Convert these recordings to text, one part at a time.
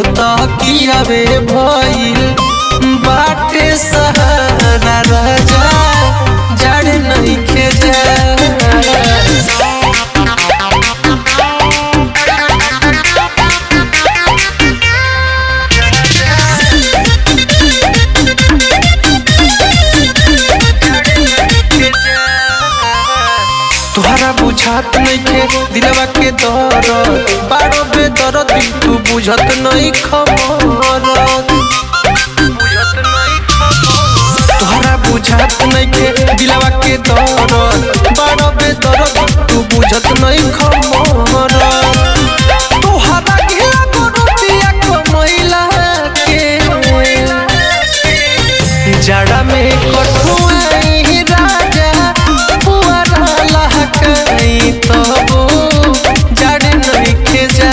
तकियावे भइल बाटे सहारा राजा जड़ नइखे जा तोहरा बुझात नइखे दिलवा के दर्द बारो बेदर्द तू बुझत नहीं खमरत तोहरा बुझात नइखे दिलवा के दर्द बारो बेदर्द तू बुझत नहीं खमरत तोहरा घेरा गोरतिया कमैला के जड़ा में कठुआई राजा पुअरा लहकई तबो जड़ नइखे जा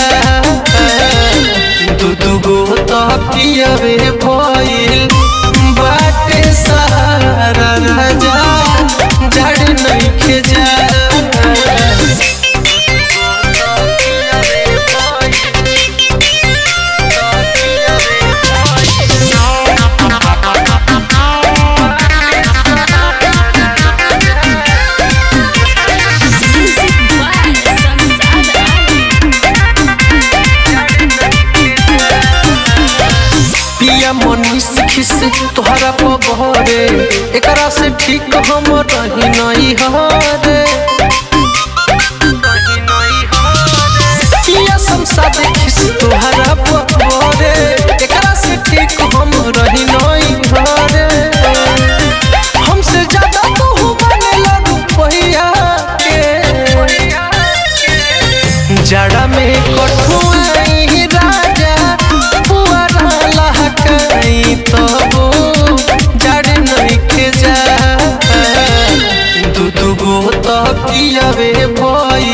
दू दू गो तकियावे भइल बाटे सहारा राजा जड़ नइखे जा Music by Samsada Ali. पिया मनीष खिस तोहरा पबहरे एकरा से ठीक हम रही नहीं हरे पिया संसाद खिस तोहरा पबहरे एकरा से ठीक हम रही नहीं हरे हमसे ज्यादा तू बनेला रुपैया के जड़ा में कठुआई राजा पुअरा लहकई तबो जड़ नइखे जा दू दू गो तकियावे भइल